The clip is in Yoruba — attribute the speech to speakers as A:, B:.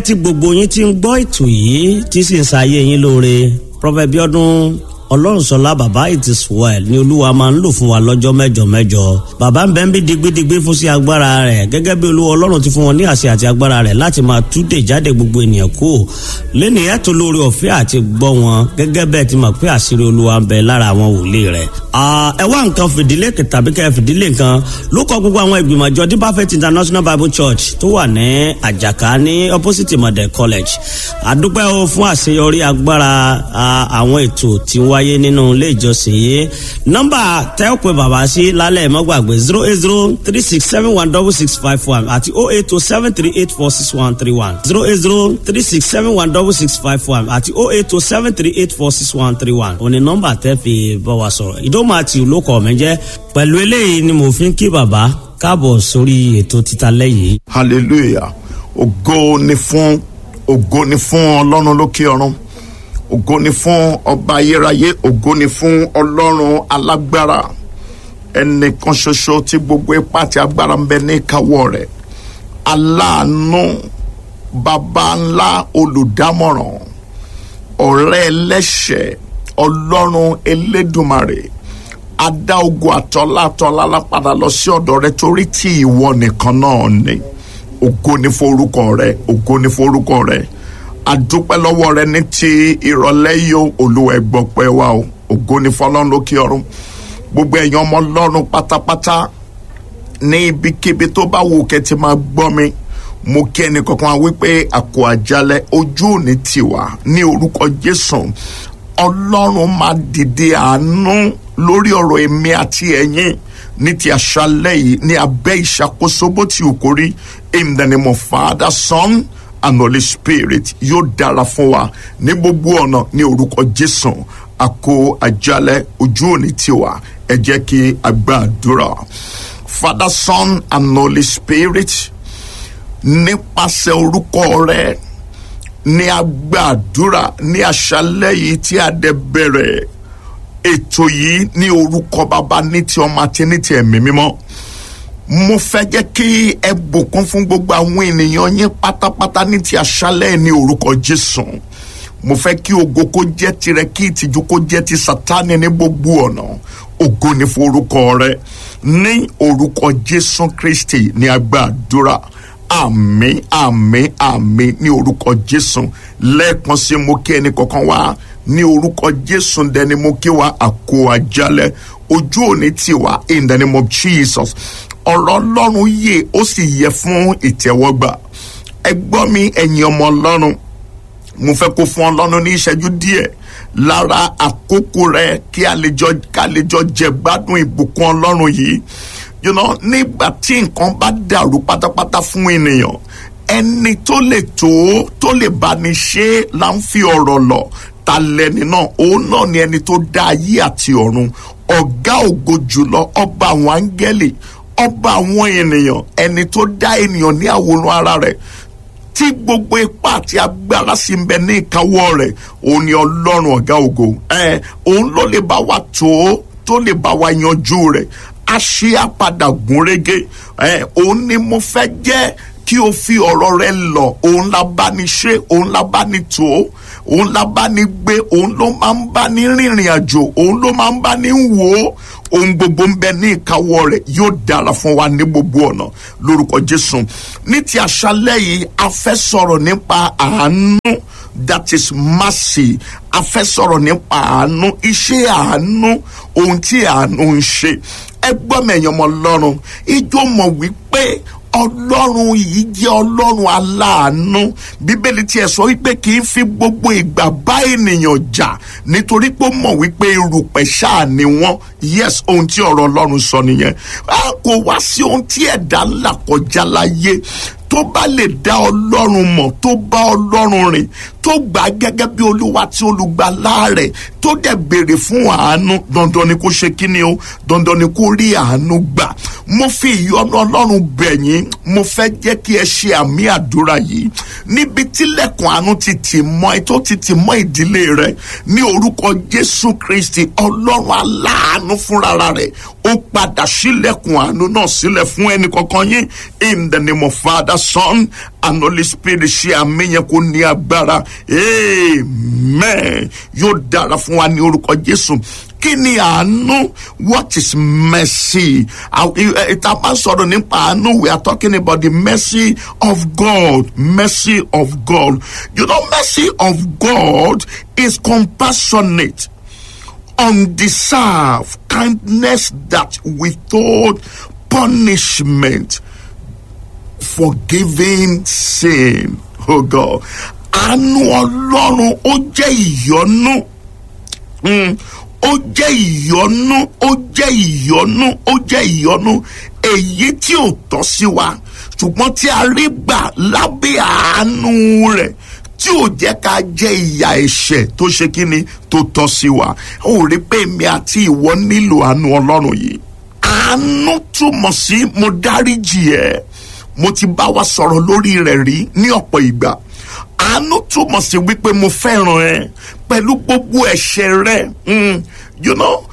A: pẹ́ tí gbogbo yín ti ń gbọ́ ètò yìí tí sì ń ṣayé yín lóore Prophet Bíọ́dún ọlọ́runṣọlá bàbá it is well ni olúwa máa ń lò fún wa lọ́jọ́ mẹ́jọ mẹ́jọ bàbá ń bẹ́ ń bí digbidigbi fún sí agbára rẹ̀ gẹ́gẹ́ bí olúwa ọlọ́run ti fún wọn ní àṣẹ àti agbára rẹ̀ láti máa túdè jáde gbogbo ènìyàn kú lẹ́nu ẹ̀ tó lórí ọ̀fẹ́ àti gbọ́ wọn gẹ́gẹ́ bẹ́ẹ̀ ti mọ̀ pé àṣírí olúwa ń bẹ lára àwọn wòlíì rẹ̀. ẹ wá nǹkan fìdílé tàbí kẹ́ fìdílé nǹkan ló kọ gbogbo àwọn ìgbìmọ̀ àjọ Deeper Faith International Bible Church tó wà ní àjàká ní opposite model college àdúpẹ́ o fún àṣeyọrí agbára àwọn ètò tí wáyé wáyé nínú ilé ìjọsìn yìí nọ́mbà tẹ́ ò pé bàbá sí lálẹ́ mọ́ gbàgbé zero eight zero three six seven one double six five one àti oh eight two seven three eight four six one three one zero eight zero three six seven one double six five one àti oh eight two seven three eight four six one three one òní nọ́mbà tẹ́ fi bá wa sọ̀rọ̀ ìdómọ̀ àti olókọ̀ mi jẹ́ pẹ̀lú eléyìí ni mo fi ń kí bàbá káàbọ̀ sórí ètò títa lẹ́yìn.
B: hallelujah ògo ni fún ògo ni fún ọlọ́run lókè ọ̀run ògo ni fún ọba ayérayé ògo ni fún ọlọ́run alágbára ẹnìkan ṣoṣo tí gbogbo ipá àti agbára ń bẹ ní ìkáwọ́ rẹ̀ aláàánú baba ńlá olùdámọ̀ràn ọ̀rẹ́ ẹlẹ́ṣẹ̀ ọlọ́run elédùmarè adá ogun àtọ́lá àtọ́lá lápadà lọ sí ọ̀dọ̀ rẹ torí tí ìwọ nìkan náà ni ògo ni fún orúkọ rẹ ògo ni fún orúkọ rẹ adúpẹ́ lọ́wọ́ rẹ ní ti ìrọ̀lẹ́ yìí o olúwa ẹgbọ́pẹ́ wa o ògo ni fọlọ́run lókè ọ̀run gbogbo ẹ̀yin ọmọ ọlọ́run pátápátá ní ibikíbi tó bá wù kẹ́ ti máa gbọ́ mi mo kí ẹnì kankan wípé àkó àjálẹ̀ ojú òní tiwa ní orúkọ jésù ọlọ́run máa dìde àánú lórí ọ̀rọ̀ èmi àti ẹ̀yin ní ti àṣálẹ́ yìí ní abẹ́ ìṣàkóso bó ti wù kórí in the name of Father, Son and Holy Spirit yóò dára fún wa ní gbogbo ọ̀nà ní orúkọ Jésù àkó àjálẹ̀ ojú òní tiwa ẹ jẹ́ kí a gbàdúrà Father, Son and Holy Spirit nípasẹ̀ orúkọ rẹ ní agbàdúrà ní àṣálẹ́ yìí tí a dẹ̀ bẹ̀rẹ̀ ètò yìí ní orúkọ bàbá ní ti ọmọ àti ní ti ẹ̀mí mímọ́ mo fẹ́ jẹ́ kí ẹ bùkún fún gbogbo àwọn ènìyàn yín pátápátá ní ti àṣálẹ́ ní orúkọ Jésù mo fẹ́ kí ògo kó jẹ́ tirẹ̀ kí ìtìjú kó jẹ́ ti Sátánì ní gbogbo ọ̀nà ògo ní fún orúkọ rẹ ní orúkọ Jésù Kristi ní agbàdúrà àmín àmín àmín ní orúkọ Jésù lẹ́ẹ̀kan sí mo kí ẹnì kọ̀ọ̀kan wá ní orúkọ Jésù dẹni mo kí wa àkó àjálẹ̀ ojú òní tiwa in the name of Jesus ọ̀rọ̀ ọlọ́run yè ó sì yẹ fún ìtẹ́wọ́gbà ẹ gbọ́ mi ẹ̀yin ọmọ ọlọ́run mo fẹ́ kó fún ọlọ́run ní ìṣẹ́jú díẹ̀ lára àkókò rẹ kí a lè jọ ká lè jọ jẹ gbádùn ìbùkún ọlọ́run yìí you know nígbà tí nǹkan bá dàrú pátápátá fún ènìyàn ẹni tó lè tó tó lè bá ní ṣe là ń fi ọ̀rọ̀ lọ ta lẹni náà òun náà ni ẹni tó dá ayé àti ọ̀run ọ̀gá ògo jùlọ ọba àwọn áńgẹ́lì ọba àwọn ènìyàn ẹni tó dá ènìyàn ní àwòrán ara rẹ̀ tí gbogbo ipá àti agbára sì ń bẹ ní ìkáwọ́ rẹ̀ òun ni ọlọ́run ọ̀gá ògo ẹ òun ló lè bá wa tó tó lè bá wa yanjú rẹ̀ a ṣe àpadà gúnrégé ẹ òun ni mo fẹ́ jẹ́ kí o fi ọ̀rọ̀ rẹ lọ òun la bá ní ṣe òun la bá ní tó òun la bá ní gbé òun ló máa ń bá ní rìnrìn àjò òun ló máa ń bá ní wò ó ohun gbogbo ń bẹ ní ìkáwọ́ rẹ̀ yóò dára fún wa ní gbogbo ọ̀nà lórúkọ Jésù ní ti àṣálẹ́ yìí a fẹ́ sọ̀rọ̀ nípa àánú that is mercy a fẹ́ sọ̀rọ̀ nípa àánú iṣẹ́ àánú ohun tí àánú ń ṣe ẹ gbọ́ mẹ̀yàn ọmọ Ọlọ́run ijó mọ̀ wípé ọlọ́run yìí jẹ́ ọlọ́run aláàánú bíbélì tiẹ̀ sọ wípé kì í fi gbogbo ìgbà bá ènìyàn jà nítorí pé ó mọ̀ wípé irùpẹ̀ ṣáà ni wọ́n yes ohun tí ọ̀rọ̀ ọlọ́run sọ nìyẹn a kò wá sí ohun tí ẹ̀dá ńlá kọjá láyé tó bá lè dá ọlọ́run mọ̀ tó bá ọlọ́run rìn tó gbà gẹ́gẹ́ bí olúwa tí olùgbàlà rẹ̀ tó dẹ̀ béèrè fún àánú dandan ni kó ṣe kíni o dandan ni kó rí àánú gbà mo fi ìyọ́nú ọlọ́run bẹ̀ yín mo fẹ́ jẹ́ kí ẹ ṣe àmì àdúrà yìí níbi tílẹ̀kùn àánú ti tì mọ́ ẹ tó ti tì mọ́ ìdílé rẹ ní orúkọ jésù kristi ọlọ́run aláàánú fúnra rẹ̀ ó padà sílẹ̀kùn àánú náà sílẹ̀ fún ẹnì kankan yín in the name of father son and holy spirit ṣe àmì yẹn kó ní agbára amen yóò dára fún wa ní orúkọ jésù kí ni àánú what is mercy ìta máa ń sọ̀rọ̀ nípa àánú we are talking about the mercy of God mercy of God you know mercy of God is compassionate undeserved kindness that withhold punishment forgiving sin oh God àánú ọlọ́run ó jẹ́ ìyọ́nú. Mm ó jẹ́ ìyọnú ó jẹ́ ìyọnú ó jẹ́ ìyọnú èyí tí ò tọ́ sí wa ṣùgbọ́n tí a rí gbà lábẹ́ àánú rẹ̀ tí ò jẹ́ ká jẹ́ ìyà ẹ̀ṣẹ̀ tó ṣe kí ni tó tọ́ sí wa ó rí pé èmi àti ìwọ nílò àánú ọlọ́run yìí àánú túmọ̀ sí mo dáríjì ẹ́ mo ti bá wa sọ̀rọ̀ lórí rẹ̀ rí ní ọ̀pọ̀ ìgbà àánú túmọ̀ sí wípé mo fẹ́ràn ẹ pẹ̀lú gbogbo ẹ̀ṣẹ̀ rẹ you know